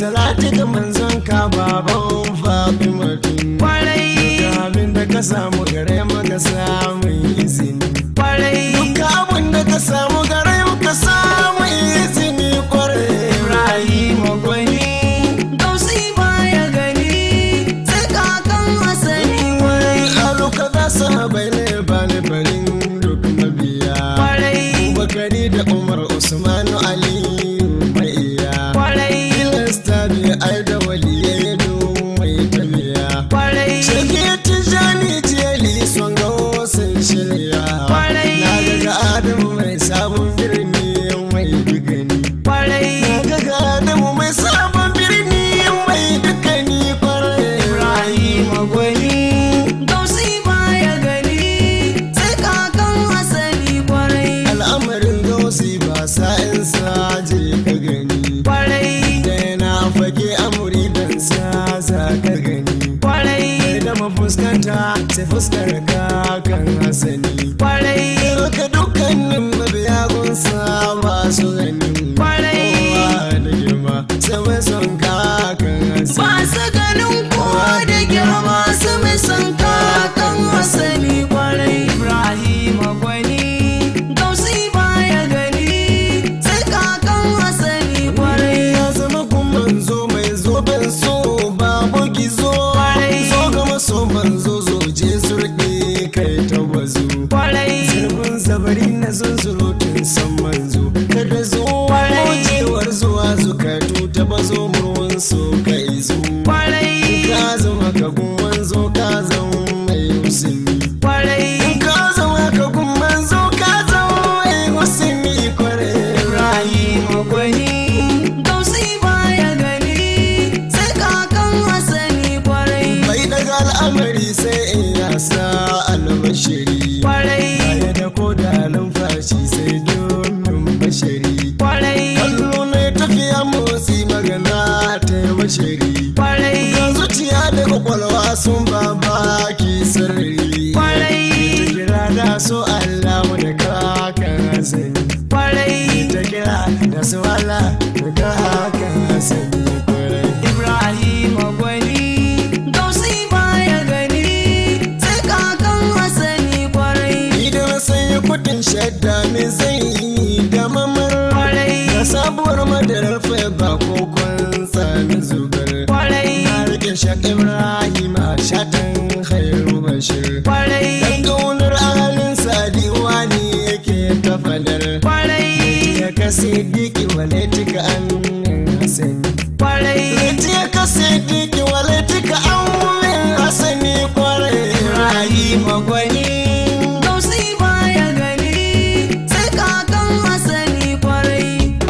salati ga manzon ka baban fatimatu kwarai Duka abin da ka samu gare maka samun izini kwarai Duka abin da ka samu gare maka samun izini kwarai Ibrahim gwani gausi baya gani sai kakan asali kwarai Aluka za su haɓai ne ba ni barin duk mabiya kwarai Bakari da Umar Usmanu Aliyu mai iya kwarai Filasta bi ai da waliyai mai tabiya kwarai Shirke tijani jeli son ga sun shirya Kwarai. Na ga Adamu mai sabon birni mai dugani kwarai Na ga Adamu mai sabon birni mai dugani kwarai Ibrahim gwani gausi baya gani sai kakan asali kwarai Al'amarin gausi ba sa'in saje ka gani kwarai Da na fage amuri dan sa za ka gani kwarai Sai da mafuskanta sai fuskar ka kan hasani kwarai Ka dukkanin mabiya gunsa masu ganin Kwarai. kowa da girma sai mai son kakan hasi. ba su ganin kowa da girma su mai son kakan asali kwarai Ibrahim gwani gausi baya gani sai kakan asali kwarai Ya zama kun manzo mai zoben so babu gizo. Kwarai. Zo ga maso manzo zo je surɗe kai ta bazu. kwarai Zirbin zabari na zunzurutun san manzo. Kada zuwa Kwarai. kojewar zuwa zukatu ta bazo murwan so ka izo. kwarai Ka zama ka gun manzo ka zama mai musulmi. kwarai ka zama ka gun manzo ka zama mai musulmi kwarai. Ibrahim gwani gausi baya gani sai kakan asali kwarai Bai daga al'amari sai in yasa albashiri. kwarai Baya da ko da numfashi sai domin bashari. kwarai Kallo ne tafiya motsi magana ta yi bashari. kwarai Ga zuciya da kwakwalwa sun ba baki sirri. Kwarai. Ta kira da so Allah da kakan hasani. kwarai Ta kira da su Allah da kakan hasani kwarai. Ibrahim gwani gausi baya gani sai kakan asali kwarai Idan sai kudin shadda me zai yi da mamar kwarai Da sabuwar madarar ba ko kwansa na zubar kwarai Na rike shak Ibrahim a shatan khairu bashir kwarai Dan kaunar ahalin sadiwa ne yake ta fadar kwarai Ya kase diki wale tika an hasani kwarai Lati ya kase diki wale tika an hasani kwarai Ibrahim gwani gausi baya gani sai kakan asali kwarai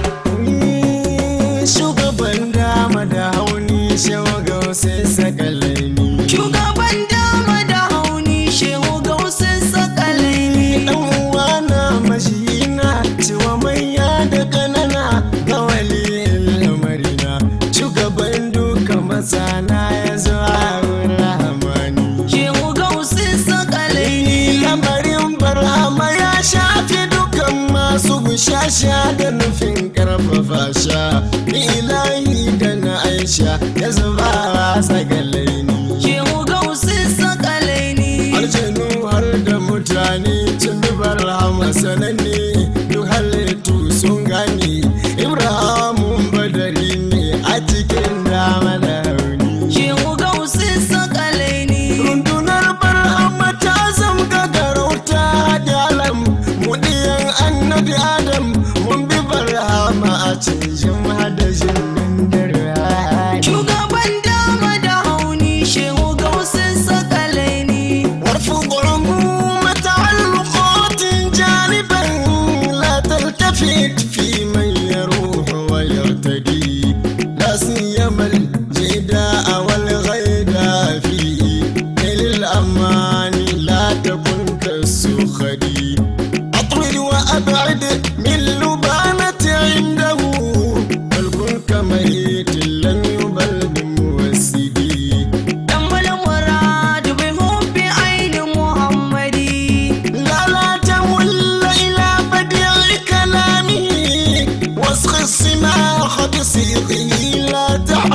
Shugaban dama da hauni shawaga sai sakalaini. shugaban dama da hauni shehu gausin sakalaini Dan uwa na mashina cewa manya da kanana ga waliyin lamarina. Shugaban duka masana ya zo a rahamani. shehu gausin sakalaini Lamarin barhama ya shafi dukan masu bushasha da nufin karfafa sha. Ilahi da na Aisha ya zuba a sagalaini. shehu gausin sakalaini aljanu har da mutane cin bibar hama sananne duk halittu sun gane ibrahimun badari ne a cikin dama da hauni shehu gausin sakalaini rundunar barhama ta zamga garauta da alam mudiyan annabi adam mun bi barhama a cikin hadashin nan da rani shugaban dama da hauni shehu gausin sakalaini وارفض عمومة تعلقات جانبا لا تلتفت في من يروح ويرتدي لا سيما الجداء والغيداء في نيل الأمان لا تكن كالسخري أطرد وأبعد من لبانة عنده بل كن كميت لم يبل بموسدي tambal murad bi hubbi aini muhammadi لا لا تمل إلى بديع كلامه واسخ السماخ بصيغه لا تحب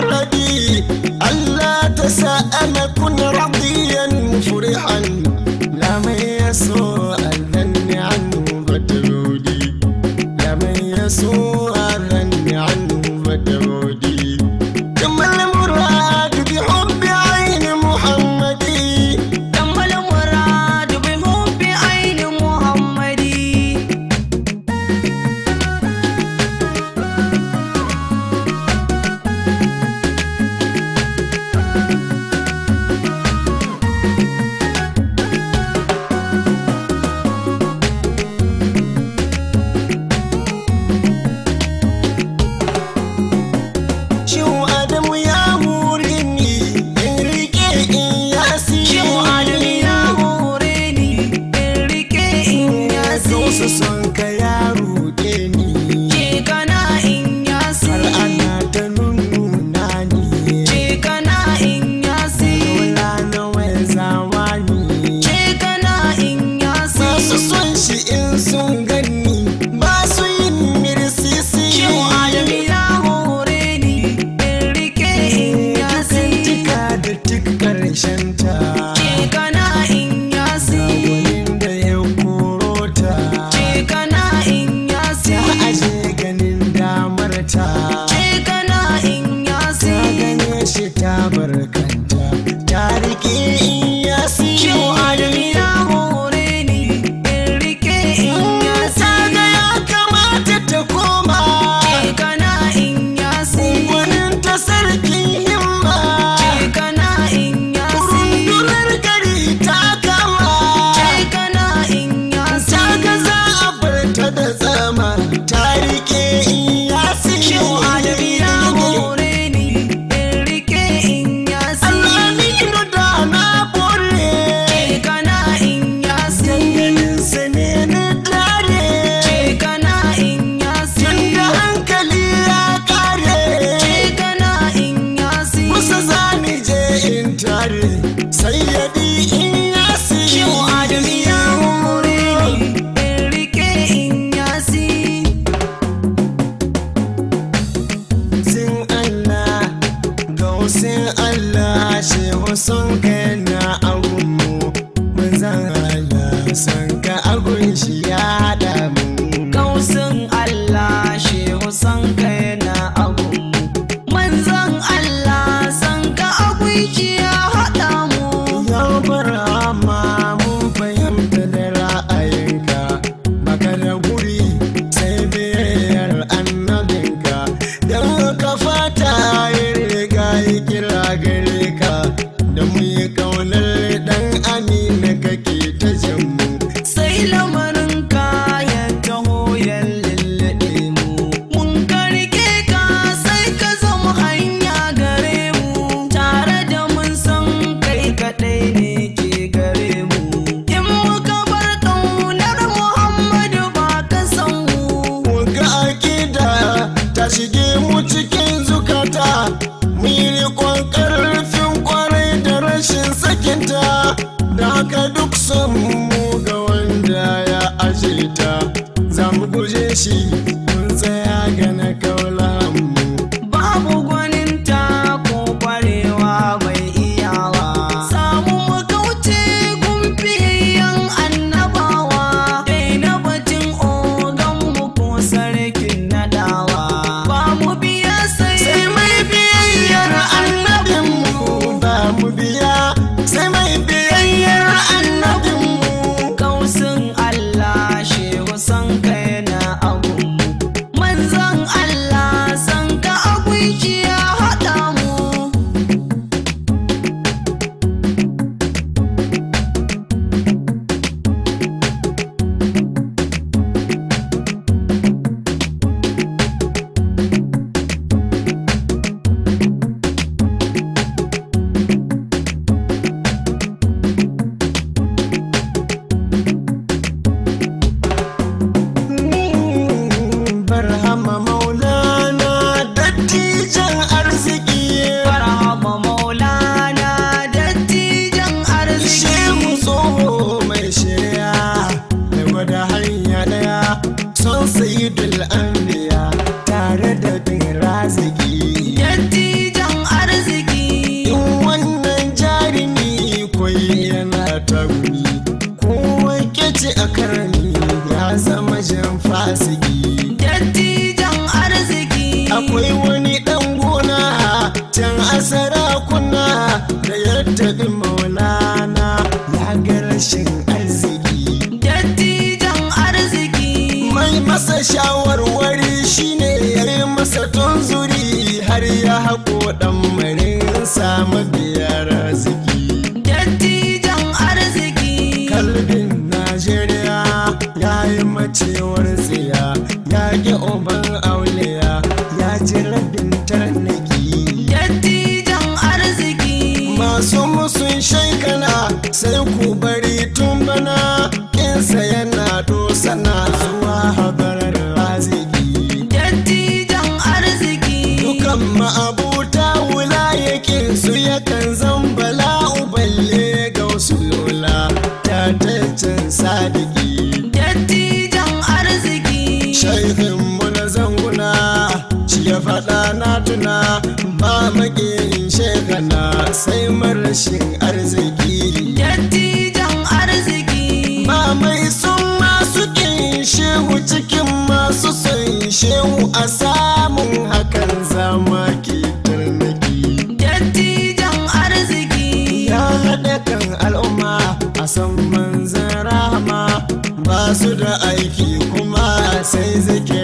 son ka yana agunmu manzan Allah son ka agun shi ya haɗa mu Kausin Allah shehu san ka yana abun Manzan Allah san ka abun shi ya haɗa mu ya barama mun fahimta da ra'ayinka baka da guri sai biyayyar annabinka don ka fata yin riga yi kira gare ka da mu yi kaunar dan amina kake ta jinmu Sai lamarin kayan taho ya lullube mu Mun karke ka sai ka zama hanya gare mu Tare da mun san kai kaɗai ne ke gare mu In muka bar ƙaunar Muhammadu ba ka san mu Muga akida ta shige mu cikin zukata mu yi riƙon ƙarfin kwarai da rashin sakinta da haka duk son mu ga wanda ya aje ta za mu guje shi mun tsaya ga na mu Babu gwaninta ko kwarewa mai iyawa. Samu mu kauce gumfiyayyen annabawa. Daina batun ogan mu ko sarkin nadawa. Ba mu biya sai sai mai biyayyar annabinmu ba mu biya sai mai biyayyar annabinmu kausin Allah shehu san ka yana abun mu. Manzan Allah san ka abun shi ya haɗa mu. barhama maulana dattijan arziki Farhama maulana dattijan arziki shehu tsoho mai shirya da gwada hanya daya son sayidul anbiya tare da bin raziki dattijan arziki in wannan jarumi kwai yana tagumi kowa kece a karni ya zama jan fasiki dattijan arziki akwai wani ɗan gona can asara kuna da yadda ɗin maulana ya ga rashin arziki dattijan arziki mai masa shawarwari shine ya yi masa tunzuri har ya haƙo ɗan marin samu biyar arziki dattijan arziki kalbin najeriya ya yi macewar tsiya ya ƙi uban auliya ya ji rabin tarnaki dattijan arziki masu musun shaikana sai ku bari tun bana kinsa yana dosana zuwa habarar raziki dattijan arziki dukan ma'abuta wulayakin su yakan zambala uballe ga wasu lola ta taccen sadiki dattijan arziki shaikin mu na zanguna shi ya faɗa na tuna ba maƙiyin shekana sai marashin arziki dattijan arziki ba mai sun masu ƙin shehu cikin masu son shehu a samun hakan zama ke tarnaki dattijan arziki ya haɗa kan al'umma a san manzan rahama ba su da aiki kuma sai zake